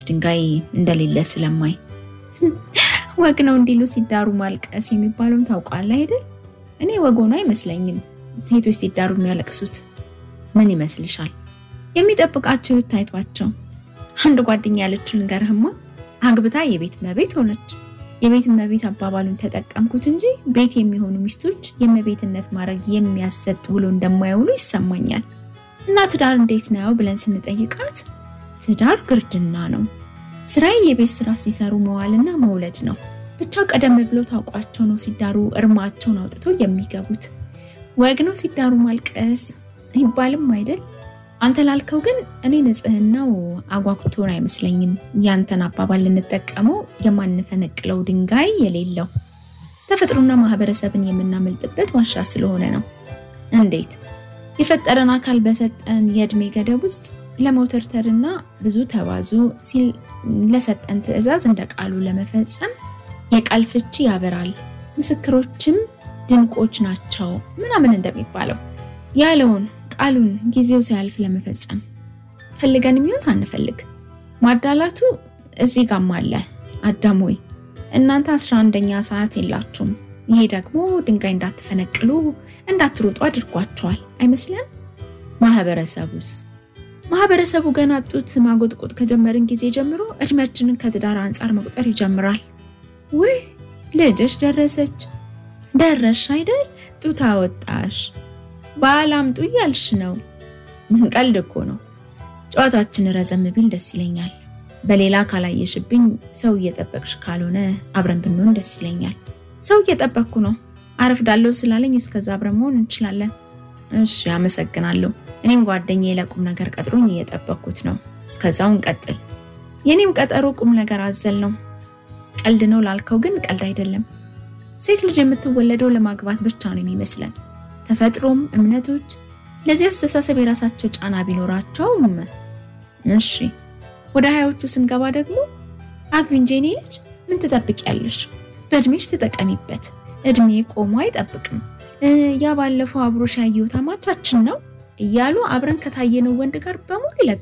ድንጋይ እንደሌለ ስለማይ ወግ ነው እንዲሉ ሲዳሩ ማልቀስ የሚባለውን ታውቃለህ አይደል? እኔ ወግ ሆኖ አይመስለኝም ሴቶች ሲዳሩ የሚያለቅሱት። ምን ይመስልሻል? የሚጠብቃቸው ታይቷቸው። አንድ ጓደኛ ያለችው ልንገርህማ፣ አግብታ የቤት እመቤት ሆነች። የቤት እመቤት አባባሉን ተጠቀምኩት እንጂ ቤት የሚሆኑ ሚስቶች የእመቤትነት ማድረግ የሚያሰጥ ውሎ እንደማይውሉ ይሰማኛል። እና ትዳር እንዴት ነው ብለን ስንጠይቃት ትዳር ግርድና ነው፣ ስራዬ የቤት ስራ ሲሰሩ መዋልና መውለድ ነው። ብቻ ቀደም ብለው ታውቋቸው ነው ሲዳሩ እርማቸውን አውጥቶ የሚገቡት። ወግ ነው ሲዳሩ ማልቀስ ይባልም አይደል? አንተ ላልከው ግን እኔ ንጽህናው አጓጉቶን አይመስለኝም። ያንተን አባባል ልንጠቀመው የማንፈነቅለው ድንጋይ የሌለው ተፈጥሮና ማህበረሰብን የምናመልጥበት ዋሻ ስለሆነ ነው። እንዴት የፈጠረን አካል በሰጠን የእድሜ ገደብ ውስጥ ለመውተርተርና ብዙ ተባዙ ሲል ለሰጠን ትዕዛዝ እንደ ቃሉ ለመፈጸም የቃል ፍቺ ያበራል፣ ምስክሮችም ድንቆች ናቸው ምናምን እንደሚባለው ያለውን ቃሉን ጊዜው ሲያልፍ ለመፈጸም ፈልገን የሚሆን ሳንፈልግ ማዳላቱ እዚህ ጋም አለ። አዳም ወይ እናንተ አስራ አንደኛ ሰዓት የላችሁም። ይሄ ደግሞ ድንጋይ እንዳትፈነቅሉ እንዳትሮጡ አድርጓቸዋል አይመስልም? ማህበረሰቡስ ማህበረሰቡ ገና ጡት ማጎጥቆጥ ከጀመርን ጊዜ ጀምሮ እድሜያችንን ከትዳር አንጻር መቁጠር ይጀምራል። ውይ ልጅሽ ደረሰች ደረሽ አይደል ጡት አወጣሽ ባል አምጡ እያልሽ ነው። ቀልድ እኮ ነው። ጨዋታችን ረዘም ቢል ደስ ይለኛል። በሌላ ካላየሽብኝ ሰው እየጠበቅሽ ካልሆነ አብረን ብንሆን ደስ ይለኛል። ሰው እየጠበቅኩ ነው። አረፍዳለሁ ስላለኝ እስከዛ አብረን መሆን እንችላለን። እሺ፣ አመሰግናለሁ። እኔም ጓደኛዬ ለቁም ነገር ቀጥሮኝ እየጠበቅኩት ነው። እስከዛው እንቀጥል። የኔም ቀጠሮ ቁም ነገር አዘል ነው። ቀልድ ነው ላልከው ግን ቀልድ አይደለም። ሴት ልጅ የምትወለደው ለማግባት ብቻ ነው የሚመስለን። ተፈጥሮም እምነቶች ለዚህ አስተሳሰብ የራሳቸው ጫና ቢኖራቸውም፣ እሺ ወደ ሀያዎቹ ስንገባ ደግሞ አግቢ እንጂ የኔ ልጅ ምን ትጠብቂያለሽ? በእድሜሽ ተጠቀሚበት። እድሜ ቆሞ አይጠብቅም። ያ ባለፈው አብሮሽ ያየሁት አማቻችን ነው እያሉ አብረን ከታየነው ወንድ ጋር በሙሉ